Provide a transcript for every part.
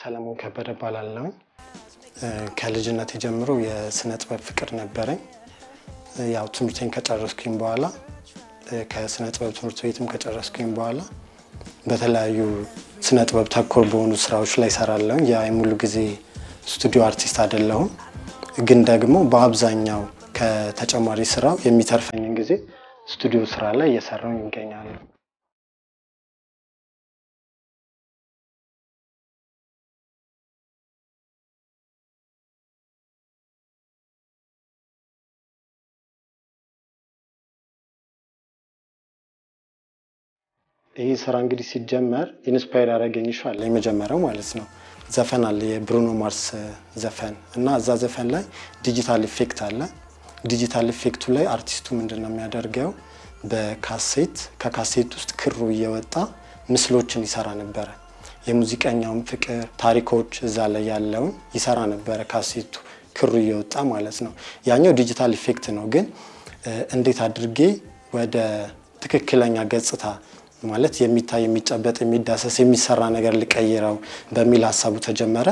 ሰለሞን ከበደ እባላለሁ። ከልጅነት ጀምሮ የስነ ጥበብ ፍቅር ነበረኝ። ያው ትምህርቴን ከጨረስኩኝ በኋላ ከስነ ጥበብ ትምህርት ቤትም ከጨረስኩኝ በኋላ በተለያዩ ስነ ጥበብ ተኮር በሆኑ ስራዎች ላይ እሰራለሁ። የሙሉ ጊዜ ስቱዲዮ አርቲስት አይደለሁም፣ ግን ደግሞ በአብዛኛው ከተጨማሪ ስራው የሚተርፈኝን ጊዜ ስቱዲዮ ስራ ላይ እየሰራሁ ይገኛሉ። ይህ ስራ እንግዲህ ሲጀመር ኢንስፓየር ያደረገኝ ሸ አለ የመጀመሪያው ማለት ነው። ዘፈን አለ የብሩኖ ማርስ ዘፈን እና እዛ ዘፈን ላይ ዲጂታል ኢፌክት አለ። ዲጂታል ኢፌክቱ ላይ አርቲስቱ ምንድን ነው የሚያደርገው? በካሴት ከካሴት ውስጥ ክሩ እየወጣ ምስሎችን ይሰራ ነበረ። የሙዚቀኛውን ፍቅር ታሪኮች እዛ ላይ ያለውን ይሰራ ነበረ ካሴቱ ክሩ እየወጣ ማለት ነው። ያኛው ዲጂታል ኢፌክት ነው። ግን እንዴት አድርጌ ወደ ትክክለኛ ገጽታ ማለት የሚታይ የሚጨበጥ የሚዳሰስ የሚሰራ ነገር ልቀይረው በሚል ሀሳቡ ተጀመረ።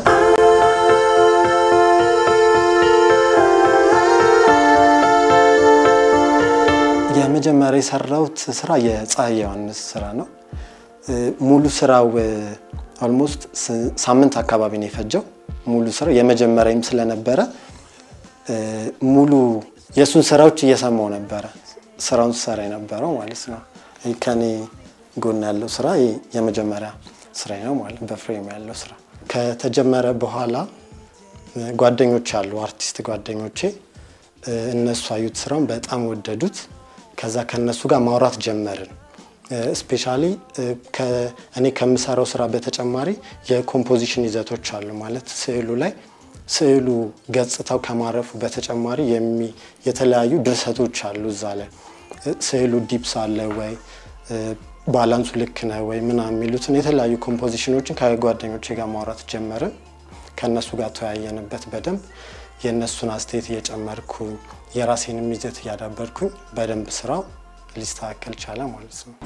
የመጀመሪያ የሰራሁት ስራ የፀሐይ ዮሐንስ ስራ ነው። ሙሉ ስራው ኦልሞስት ሳምንት አካባቢ ነው የፈጀው። ሙሉ ስራው የመጀመሪያም ስለነበረ ሙሉ የእሱን ስራዎች እየሰማው ነበረ ስራውን ስሰራ የነበረው ማለት ነው ከኔ ጎን ያለው ስራ የመጀመሪያ ስራ ነው ማለት በፍሬም ያለው ስራ ከተጀመረ በኋላ ጓደኞች አሉ አርቲስት ጓደኞቼ እነሱ አዩት ስራውን በጣም ወደዱት። ከዛ ከነሱ ጋር ማውራት ጀመርን። ስፔሻሊ እኔ ከምሰራው ስራ በተጨማሪ የኮምፖዚሽን ይዘቶች አሉ ማለት ስዕሉ ላይ ስዕሉ ገጽታው ከማረፉ በተጨማሪ የተለያዩ ድርሰቶች አሉ እዛ ላይ ስዕሉ ዲፕስ አለ ወይ ባላንሱ ልክ ነው ወይ ምናምን የሚሉትን የተለያዩ ኮምፖዚሽኖችን ከጓደኞቼ ጋር ማውራት ጀመርን። ከእነሱ ጋር ተወያየንበት በደንብ የእነሱን አስተያየት እየጨመርኩኝ የራሴንም ይዘት እያዳበርኩኝ በደንብ ስራው ሊስተካከል ቻለ ማለት ነው።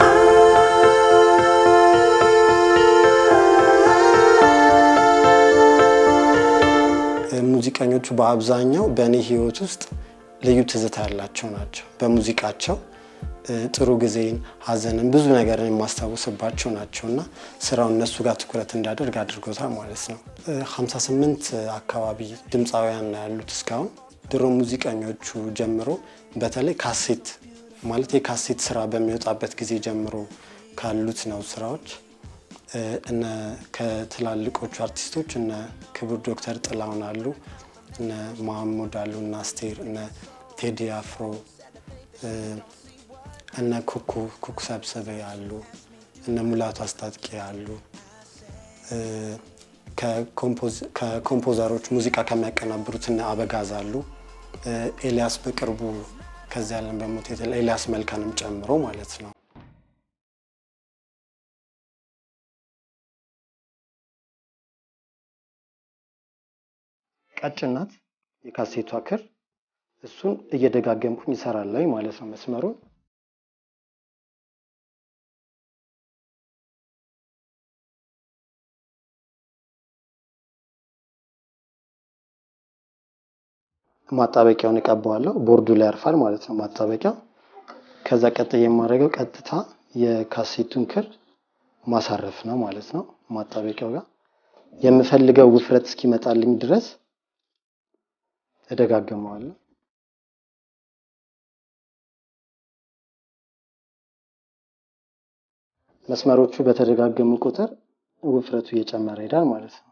ሙዚቀኞቹ በአብዛኛው በእኔ ህይወት ውስጥ ልዩ ትዝታ ያላቸው ናቸው። በሙዚቃቸው ጥሩ ጊዜን፣ ሐዘንን፣ ብዙ ነገርን የማስታውስባቸው ናቸው እና ስራው እነሱ ጋር ትኩረት እንዳደርግ አድርጎታል ማለት ነው። 58 አካባቢ ድምፃውያን ነው ያሉት እስካሁን። ድሮ ሙዚቀኞቹ ጀምሮ በተለይ ካሴት ማለት የካሴት ስራ በሚወጣበት ጊዜ ጀምሮ ካሉት ነው ስራዎች እነ ከትላልቆቹ አርቲስቶች እነ ክቡር ዶክተር ጥላሁን አሉ፣ እነ መሐሙድ አሉ፣ እነ አስቴር፣ እነ ቴዲ አፍሮ እነ ኩኩ ኩኩ ሰብስቤ አሉ፣ እነ ሙላቱ አስታጥቄ አሉ። ከኮምፖዘሮች ሙዚቃ ከሚያቀናብሩት እነ አበጋዝ አሉ። ኤልያስ በቅርቡ ከዚህ ያለን በሞት ኤልያስ መልካንም ጨምሮ ማለት ነው። ቀጭን ናት የካሴቷ ክር። እሱን እየደጋገምኩኝ ይሰራለሁ ማለት ነው መስመሩን ማጣበቂያውን እቀባዋለሁ። ቦርዱ ላይ ያርፋል ማለት ነው ማጣበቂያው። ከዛ ቀጥዬ የማደርገው ቀጥታ የካሴቱን ክር ማሳረፍ ነው ማለት ነው ማጣበቂያው ጋር የምፈልገው ውፍረት እስኪመጣልኝ ድረስ እደጋገመዋለሁ። መስመሮቹ በተደጋገሙ ቁጥር ውፍረቱ እየጨመረ ይሄዳል ማለት ነው።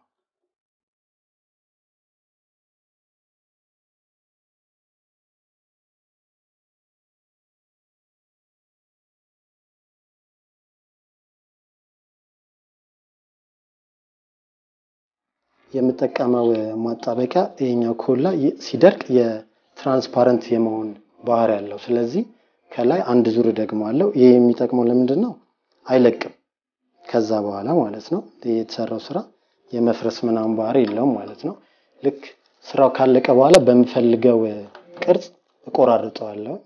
የምጠቀመው ማጣበቂያ ይሄኛው ኮላ ሲደርቅ የትራንስፓረንት የመሆን ባህሪ ያለው። ስለዚህ ከላይ አንድ ዙር ደግመዋለሁ። ይሄ የሚጠቅመው ለምንድን ነው? አይለቅም ከዛ በኋላ ማለት ነው። የተሰራው ስራ የመፍረስ ምናምን ባህሪ የለውም ማለት ነው። ልክ ስራው ካለቀ በኋላ በምፈልገው ቅርጽ እቆራርጠዋለሁ።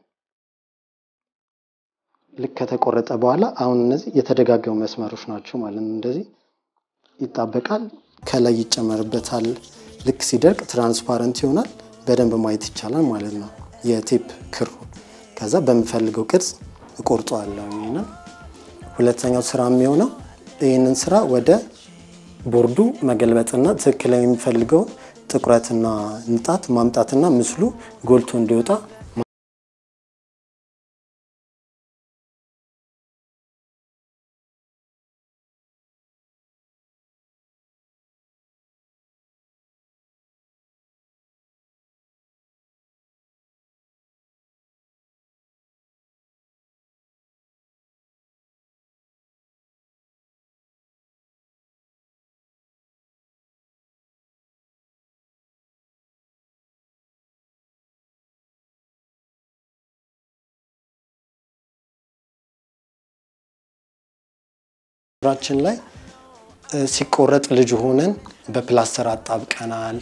ልክ ከተቆረጠ በኋላ አሁን እነዚህ የተደጋገሙ መስመሮች ናቸው ማለት ነው። እንደዚህ ይጣበቃል። ከላይ ይጨመርበታል። ልክ ሲደርቅ ትራንስፓረንት ይሆናል። በደንብ ማየት ይቻላል ማለት ነው የቴፕ ክሩ። ከዛ በምፈልገው ቅርጽ እቆርጠዋለሁ። ይሄንን ሁለተኛው ስራ የሚሆነው ይህንን ስራ ወደ ቦርዱ መገልበጥና ትክክለኛ የሚፈልገው ጥቁረትና ንጣት ማምጣትና ምስሉ ጎልቶ እንዲወጣ ራችን ላይ ሲቆረጥ ልጅ ሆነን በፕላስተር አጣብቀናል።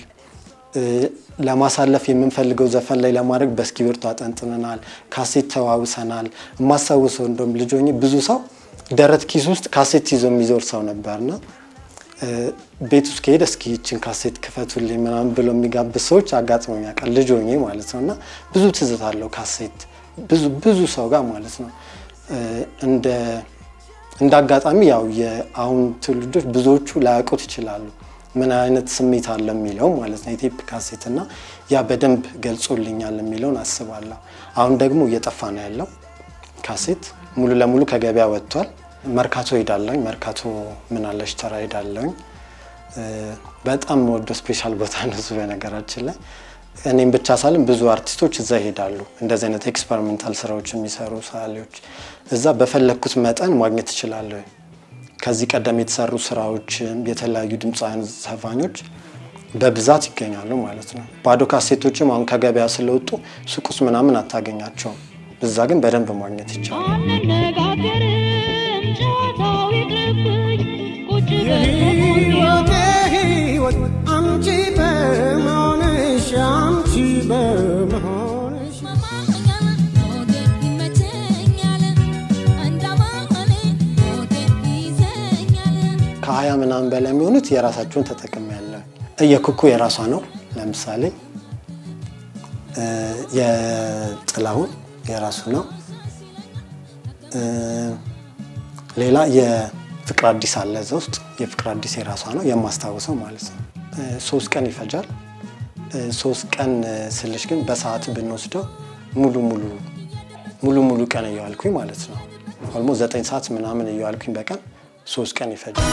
ለማሳለፍ የምንፈልገው ዘፈን ላይ ለማድረግ በእስክሪብቶ አጠንጥነናል። ካሴት ተዋውሰናል። የማስታውሰው እንደውም ልጅ ሆኜ ብዙ ሰው ደረት ኪስ ውስጥ ካሴት ይዞ የሚዞር ሰው ነበርና ቤት ውስጥ ከሄደ እስኪ ይችን ካሴት ክፈቱልኝ ምናምን ብሎ የሚጋብዝ ሰዎች አጋጥሞኝ ያውቃል። ልጅ ሆኜ ማለት ነው እና ብዙ ትዝታ አለው ካሴት ብዙ ብዙ ሰው ጋር ማለት ነው እንደ እንደ አጋጣሚ ያው የአሁን ትውልዶች ብዙዎቹ ላያውቁት ይችላሉ ምን አይነት ስሜት አለ የሚለው ማለት ነው የቴፕ ካሴት እና ያ በደንብ ገልጾልኛል የሚለውን አስባለሁ። አሁን ደግሞ እየጠፋ ነው ያለው ካሴት ሙሉ ለሙሉ ከገበያ ወጥቷል። መርካቶ ሄዳለሁኝ። መርካቶ ምናለሽ ተራ ሄዳለሁኝ። በጣም ወዶ ስፔሻል ቦታ ነው እሱ በነገራችን ላይ እኔም ብቻ ሳልም ብዙ አርቲስቶች እዛ ይሄዳሉ። እንደዚህ አይነት ኤክስፐሪሜንታል ስራዎች የሚሰሩ ሰዓሊዎች እዛ በፈለግኩት መጠን ማግኘት እችላለሁ። ከዚህ ቀደም የተሰሩ ስራዎች የተለያዩ ድምፃውያን ዘፋኞች በብዛት ይገኛሉ ማለት ነው። ባዶ ካሴቶችም አሁን ከገበያ ስለወጡ ሱቅ ውስጥ ምናምን አታገኛቸውም። እዛ ግን በደንብ ማግኘት ይቻላል። አንነጋገርም ጨዋታው ይቅርብኝ ቁጭ የህይወቴ ህይወት አንቺ በመሆንሽ አንቺ በመሆንሽ ከሀያ ምናምን በላይ የሚሆኑት የራሳቸውን ተጠቅም ያለ የኩኩ የራሷ ነው። ለምሳሌ የጥላሁን የራሱ ነው። ሌላ የፍቅር አዲስ አለ እዛ ውስጥ የፍቅር አዲስ የራሷ ነው የማስታውሰው ማለት ነው። ሶስት ቀን ይፈጃል። ሶስት ቀን ስልሽ ግን በሰዓት ብንወስደው ሙሉ ሙሉ ሙሉ ሙሉ ቀን እየዋልኩኝ ማለት ነው። ኦልሞ ዘጠኝ ሰዓት ምናምን እየዋልኩኝ በቀን ሶስት ቀን ይፈጃል።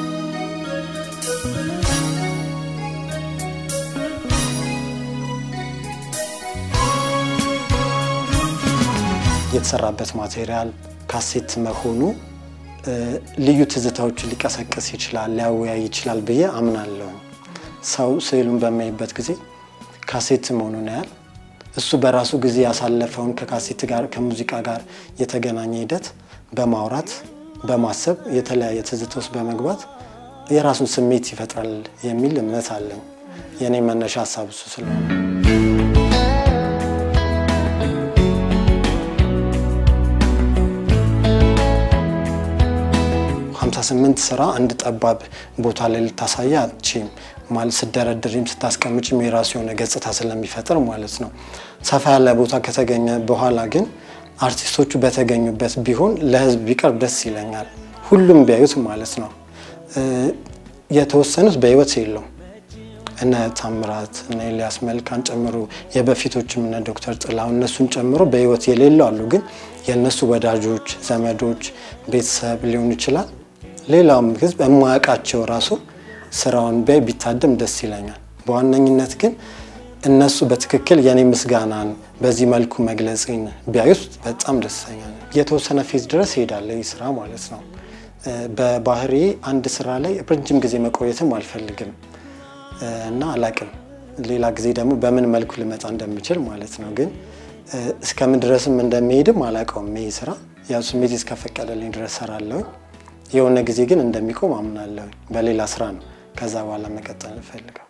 የተሰራበት ማቴሪያል ካሴት መሆኑ ልዩ ትዝታዎችን ሊቀሰቅስ ይችላል፣ ሊያወያይ ይችላል ብዬ አምናለሁ። ሰው ስዕሉን በሚያይበት ጊዜ ካሴት መሆኑን ያህል እሱ በራሱ ጊዜ ያሳለፈውን ከካሴት ጋር ከሙዚቃ ጋር የተገናኘ ሂደት በማውራት በማሰብ የተለያየ ትዝታ ውስጥ በመግባት የራሱን ስሜት ይፈጥራል የሚል እምነት አለኝ። የእኔ መነሻ ሀሳብ እሱ ስለሆነ 58 ስራ አንድ ጠባብ ቦታ ላይ ልታሳያ አትችም። ማለት ስደረድሪም ስታስቀምጭም የራሱ የሆነ ገጽታ ስለሚፈጥር ማለት ነው። ሰፋ ያለ ቦታ ከተገኘ በኋላ ግን አርቲስቶቹ በተገኙበት ቢሆን ለህዝብ ቢቀርብ ደስ ይለኛል። ሁሉም ቢያዩት ማለት ነው። የተወሰኑት በህይወት የለውም እነ ታምራት እነ ኤልያስ መልካን ጨምሮ የበፊቶችም እነ ዶክተር ጥላሁን እነሱን ጨምሮ በህይወት የሌለው አሉ። ግን የእነሱ ወዳጆች፣ ዘመዶች፣ ቤተሰብ ሊሆን ይችላል ሌላውም ህዝብ የማያውቃቸው ራሱ ስራውን ቢያይ ቢታደም ደስ ይለኛል። በዋነኝነት ግን እነሱ በትክክል የኔ ምስጋናን በዚህ መልኩ መግለጽን ቢያዩት በጣም ደስተኛ ነኝ። የተወሰነ ፌዝ ድረስ ይሄዳል ይህ ስራ ማለት ነው። በባህሪ አንድ ስራ ላይ ረጅም ጊዜ መቆየትም አልፈልግም እና አላቅም ሌላ ጊዜ ደግሞ በምን መልኩ ልመጣ እንደምችል ማለት ነው። ግን እስከምን ድረስም እንደሚሄድም አላውቀውም። ይህ ስራ ያው ስሜት እስከፈቀደልኝ ድረስ ሰራለሁኝ። የሆነ ጊዜ ግን እንደሚቆም አምናለሁ። በሌላ ስራ ነው ከዛ በኋላ መቀጠል እፈልጋለሁ።